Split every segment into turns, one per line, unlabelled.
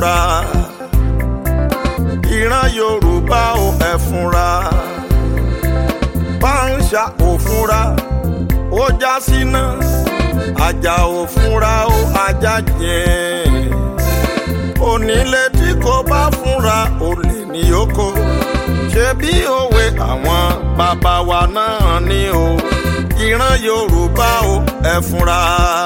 fúnra ìran yorùbá ò ẹ fúnra pàǹṣà ò fúnra ó já síná àjà ò fúnra ó ajá jìn onílé tí kò bá fúnra olè ní oko ṣe bí òwe àwọn bàbá wa náà ní o ìran yorùbá ò ẹ fúnra.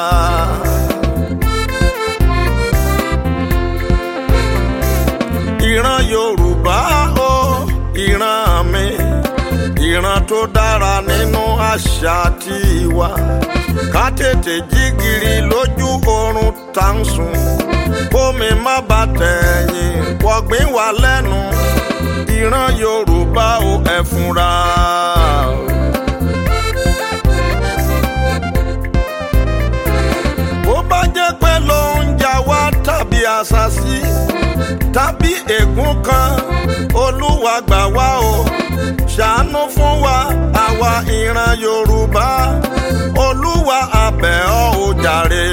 ìran yorùbá o ìran mi ìran tó dára nínú àṣà tiwa ká tètè jí gìrì lójú oorun tá ń sùn kómi má bà tẹ̀yìn wọ̀gbìn wà lẹ́nu ìran yorùbá o ẹ fúnra. bó bá jẹ́ pé ló ń jà wá tàbí àṣàṣì tàbí ègún kan olúwa gbà wá o ṣàánú fún wa àwa ìran yorùbá olúwa abẹ́ ọ ò jàre.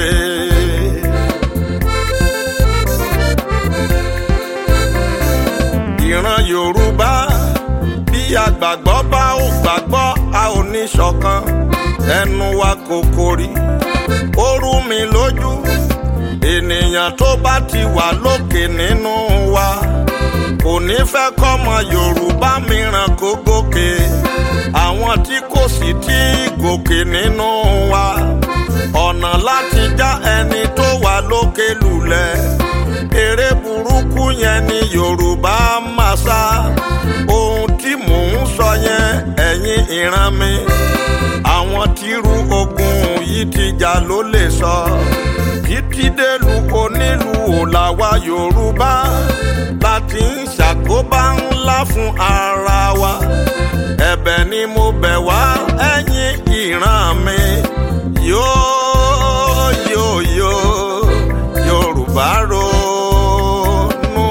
ìran yorùbá bí àgbàgbọ́ bá ò gbàgbọ́ a ò ní ṣọ̀kan ẹnu wa kò kórì ó rú mi lójú ènìyàn tó bá ti wà lókè nínú wa kò ní fẹ́ kọ́mọ yorùbá mìíràn kó gòkè àwọn tí kò sì tí gòkè nínú wa ọ̀nà láti já ẹni tó wà lókè lulẹ̀ eré burúkú yẹn ni yorùbá máa sá ohun tí mò ń sọ yẹn ẹ̀yin ìran mi àwọn tírú ogun yìí ti jà ló lè sọ títí délùú onílùú làwa yorùbá láti ń ṣàkóbá ńlá fún ara wa ẹ̀bẹ̀ ni mo bẹ̀ wá ẹ̀yin ìran mi yóò yóò yóò yorùbá ronú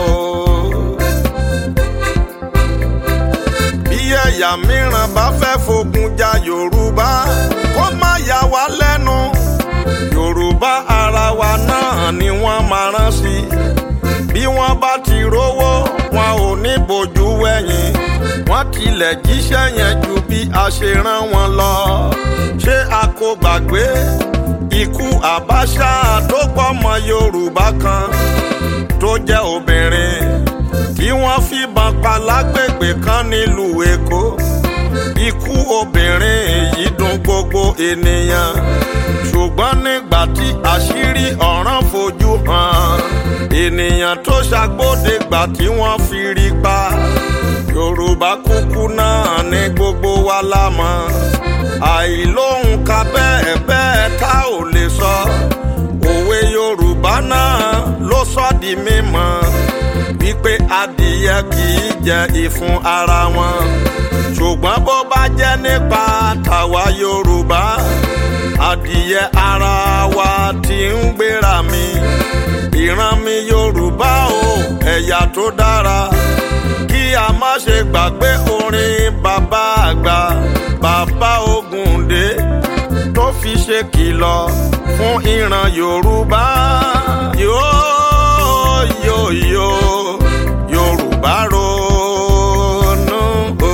bí ẹ̀yà mìíràn bá fẹ́ fogun ja yorùbá kó má yà wá lẹ́nu yorùbá ara wa náà ni wọ́n máa rán sí bí wọ́n bá ti rówó wọn ò ní bójú wẹ̀yìn wọ́n tilẹ̀ jíṣẹ́ yẹn ju bí a ṣe rán wọn lọ ṣé a kò gbàgbé ikú àbáṣà tó pọ̀mọ́ yorùbá kan tó jẹ́ obìnrin tí wọ́n fìbọn pa lágbègbè kan nílùú èkó ikú obìnrin yìí dùn gbogbo ènìyàn ṣùgbọ́n nígbà tí àṣírí ọ̀ràn fojú hàn ènìyàn tó ṣàgbọ́dẹ̀gbà tí wọ́n fi rí pa yorùbá kúkú náà ní gbogbo wa la mọ̀ àìlóhùn ka bẹ́ẹ̀ bẹ́ẹ̀ tá ò lè sọ òwe yorùbá náà ló sọ di mímọ̀ wípé adìyẹ kì í jẹ ìfun ara wọn ṣùgbọ́n bó bá jẹ́ nípa tàwa yorùbá adìyẹ ara wa ti ń gbéra mi ìran mi yorùbá o ẹ̀yà tó dára kí a má ṣe gbàgbé orin bàbá àgbà bàbá Ògúndé tó fi ṣe kìlọ̀ fún ìran yorùbá yóò yóò yóò yorùbá ronú o.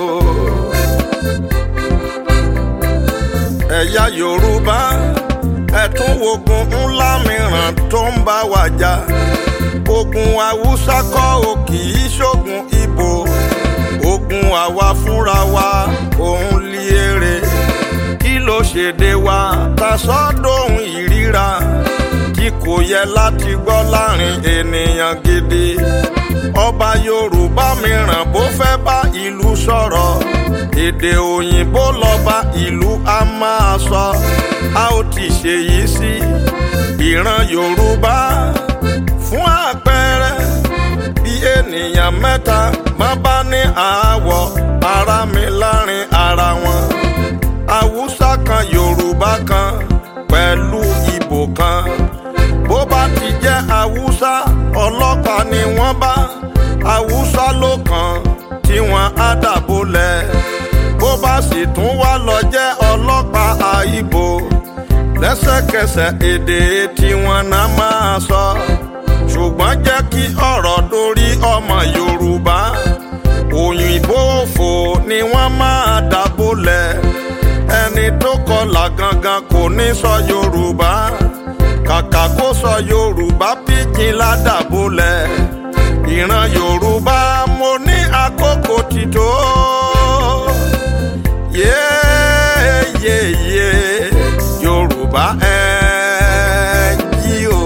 ẹ̀yà yorùbá ẹ̀tún wogun ńlá mìíràn tó ń bá wa jà ogun haúsá kọ́ ò kì í ṣogun ibo ogun àwa fúnra wa òun lé èrè kí ló ṣèdè wa ta sọ́dọ̀hún ìríra tí kò yẹ láti gbọ́ láàrin ènìyàn gidi ọba yorùbá mìíràn bó fẹ́ bá ìlú sọ̀rọ̀ èdè òyìnbó lọ́ba ìlú a máa sọ a ó ti ṣèyí sí ìran yorùbá fún àpẹẹrẹ bí ènìyàn mẹ́ta má bá ní àáwọ̀ ara mi láàrin ara wọn haúsá kan yorùbá kan pẹ̀lú ìbò kan bó bá ti jẹ́ haúsá ọlọ́pàá ni wọ́n bá haúsá ló kàn tí wọ́n á dàbólẹ̀ bó bá sì tún wá lọ jẹ́ ọlọ́pàá àìbò lẹ́sẹ̀kẹsẹ̀ èdè tí wọ́n náà máa sọ ṣùgbọ́n jẹ́ kí ọ̀rọ̀ dórí ọmọ yorùbá òyìnbó òfò ni wọ́n máa dábòlẹ̀ ẹni tó kọlà gangan kò ní sọ yorùbá kàkà kó sọ yorùbá pidgin ládàbòlẹ̀ ìran yorùbá mo ní àkókò ti tó yéyéyé yorùbá ẹ jí o.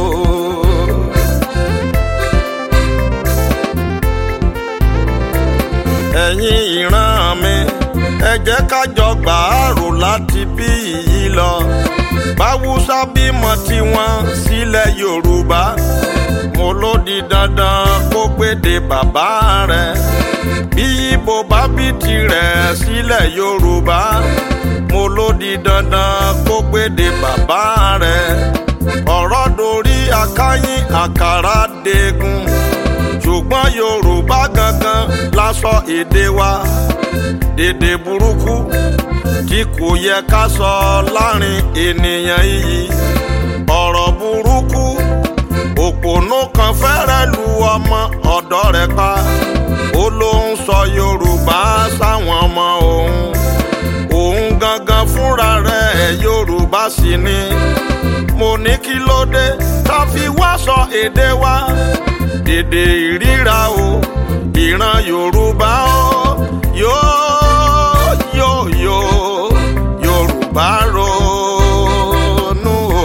ẹ̀yin ìran mi ẹ jẹ́ ká jọ gbàárò láti bí yìí lọ báwùsá bímọ tiwọn sílẹ̀ yorùbá mo ló di dandan kó gbéde bàbá rẹ̀ bí ibo bá bí tirẹ̀ sílẹ̀ yorùbá mo ló di dandan kó gbéde bàbá rẹ̀ ọ̀rọ̀ dorí akáyín àkàrà degun ṣùgbọ́n yorùbá gangan la sọ èdè wa èdè burúkú tí kò yẹ ká sọ láàrin ènìyàn yìí ọ̀rọ̀ burúkú òpònú kan fẹ́rẹ̀ lu ọmọ ọ̀dọ́ rẹ̀ pa ó ló ń sọ yorùbá sáwọn ọmọ òun òun gangan fúnra rẹ̀ yorùbá sì ni mo ní kí ló dé tá fi wá sọ èdè wa èdè ìríra o ìran yorùbá o yóò yóò yóò yorùbá ronú o.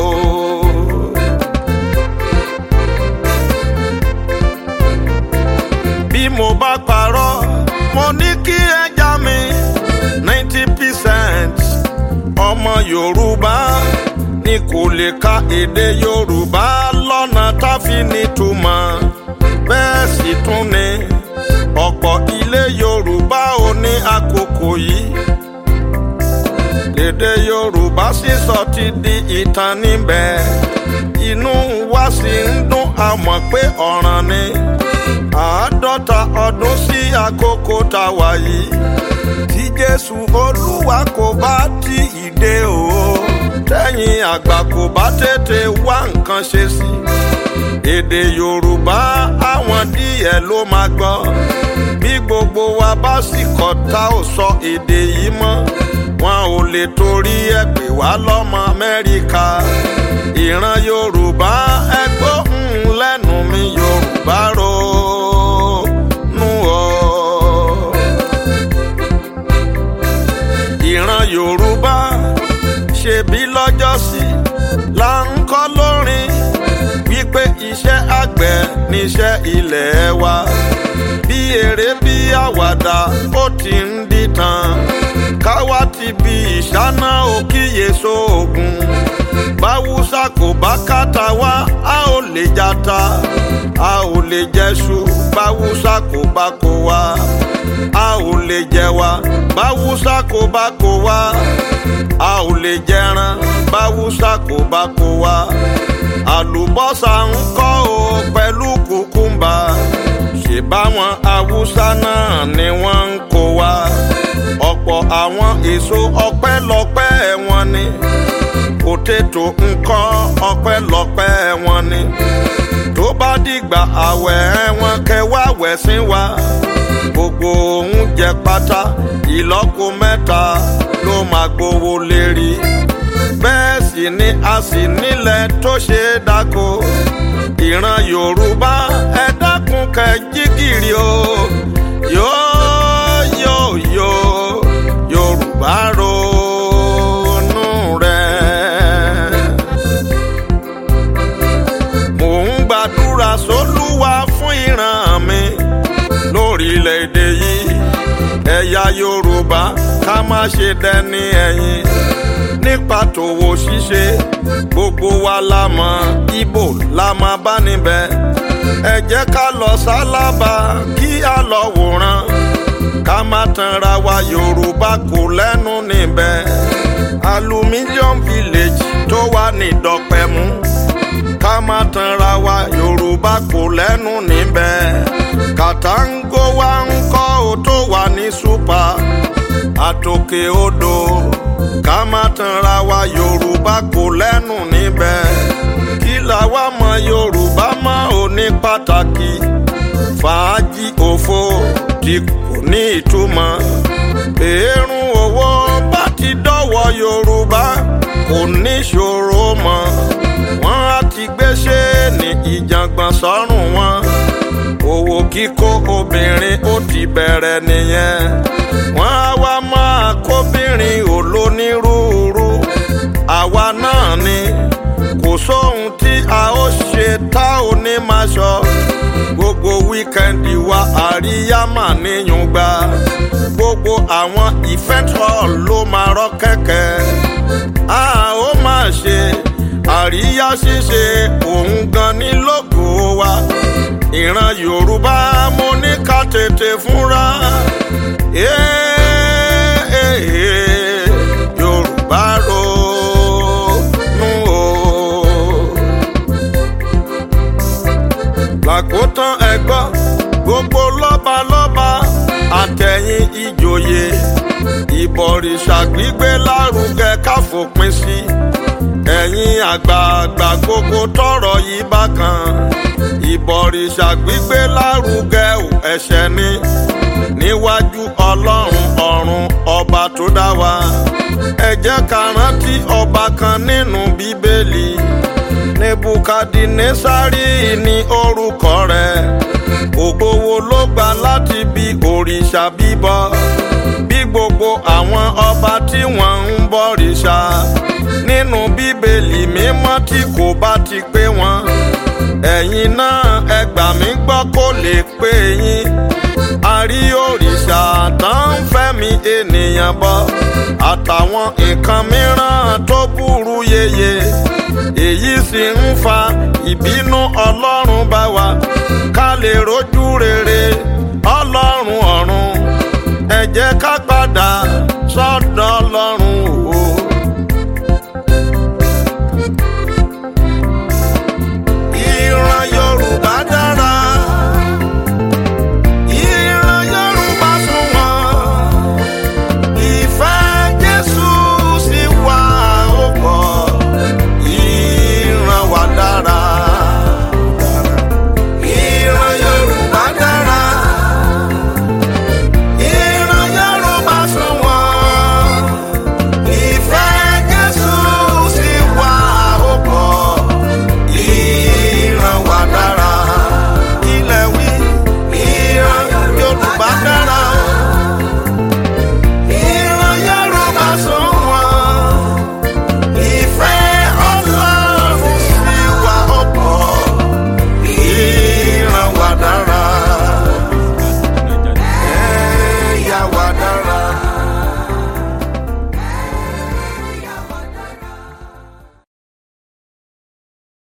bí mo bá parọ́ mo ní kí ẹja mi ninety percent ọmọ yorùbá ni kò lè ka èdè yorùbá lọ́nà tá fi nítumọ̀ bẹ́ẹ̀ sì tún ni ọ̀pọ̀ ilé yorùbá ò ní àkókò yìí lédè yorùbá sísọ ti di ìtàn níbẹ̀ inú wa sì ń dún àmọ́ pé ọ̀ràn ni àádọ́ta ọdún sí àkókò tá a wà yìí tí jésù olúwa kò bá tí ì dé o tẹ́yìn àgbà kò bá tètè wá nǹkan ṣe sí èdè yorùbá àwọn díẹ̀ ló máa gbọ́ bí gbogbo wa bá sì kọ̀ tá ò sọ èdè yìí mọ́ wọn ò lè torí ẹ̀ pè wá lọ́mọ amẹ́ríkà ìran yorùbá ẹgbọ́ ń lẹ́nu mi yorùbá ronú o. ìran yorùbá ṣebí lọ́jọ́sí là ń kọ́ lórin wípé iṣẹ́ àgbẹ̀ níṣẹ́ ilẹ̀ wa bí eré bí àwàdà ó ti ń dìtàn káwa ti bí ìṣáná òkìyè sóògùn báwùsà kò bá kàtà wá a ò lè jata a ò lè jẹṣu báwùsà kò bá kó wá a ò lè jẹ wá báwùsà kò bá kó wá a ò lè jẹran báwùsà kò bá kó wá àlùbọ́sà ń kọ́ o pẹ̀lú kùkúmbà ṣe báwọn haúsá náà ni wọ́n ń kó wá ọ̀pọ̀ àwọn èso ọpẹ́lọpẹ́ wọn ni potato nǹkan ọpẹ́lọpẹ́ wọn ni tó bá dìgbà àwẹ̀ wọn kẹwàá wẹ̀sìn wa gbogbo oúnjẹ pátá ìlọ́po mẹ́ta ló máa gbowó lérí bẹ́ẹ̀ sì ni a sì nílẹ̀ tó ṣe é dáko ìran yorùbá ẹ dákun kẹ́ jígìrì o yóò yóò yóò yorùbá ronú rẹ̀. mò ń gbàdúrà sólúwa fún ìran mi lórílẹ̀‐èdè yìí ẹ̀yà yorùbá ká má ṣe dẹni ẹ̀yìn nípa tòwò ṣíṣe gbogbo wa la mọ̀ ibo la máa bá níbẹ̀ ẹ jẹ́ ká lọ sálábà kí a lọ wòran ká má tanra wa yorùbá kò lẹ́nu níbẹ̀ aluminium village tó wà ní dọ̀pẹ̀mú ká má tanra wa yorùbá kò lẹ́nu níbẹ̀ kàtàǹgó wa ń kọ́ ò tó wà ní super àtòkè odò ká má tanra wa yorùbá kò lẹ́nu níbẹ̀ kí làwa mọ yorùbá mọ òní pàtàkì fàájì òfo tí kò ní ìtumọ̀ èrún owó bá ti dọ́wọ́ yorùbá kò ní ṣòro mọ́ wọ́n á ti gbéṣẹ́ ní ìjàngbọ̀n sọ́rùn wọn owó kíkó obìnrin ó ti bẹ̀rẹ̀ nìyẹn wọ́n á wá máa kóbìnrin olónírúurú àwa náà ni kò sóhun tí a ó ṣe tá ò ní máa ṣọ gbogbo wíkẹ́ndì wa àríyá mà níyùn gba gbogbo àwọn event hall ló máa rọ́ kẹ̀kẹ́ a ó máa ṣe àríyá ṣíṣe òun gan ni lógo wa ìran yorùbá mo ní ká tètè fúnra yorùbá ronú o. làkótán ẹgbọ́ gbogbo lọ́balọ́ba àtẹ̀yìn ìjòyè ìbọ̀rìṣà gbígbé lárugẹ káfòpin sí ẹ̀yin àgbààgbà gbogbo tọrọ yìí bákan ìbọ̀rìṣà gbígbé lárugẹ ẹ̀ṣẹ̀ ni níwájú ọlọ́run ọ̀run ọba tó dá wa ẹ jẹ́ ká rántí ọba kan nínú bíbélì nebukadnesari ní orúkọ rẹ̀ ògbówó ló gbà láti bí òrìṣà bíbọ bí gbogbo àwọn ọba tí wọ́n ń bọ̀rìṣà nínú bíbélì mímọ́ tí kò bá ti pé wọn ẹ̀yin náà ẹ gbà mí gbọ́ kó lè pé yín àrí òrìṣà tán ń fẹ́mi ènìyàn bọ àtàwọn nǹkan mìíràn tó burú yeye èyí sì ń fa ìbínú ọlọ́run bá wa ká lè rojú rere ọlọ́run ọ̀run ẹ jẹ́ ká padà sọ́dọ̀.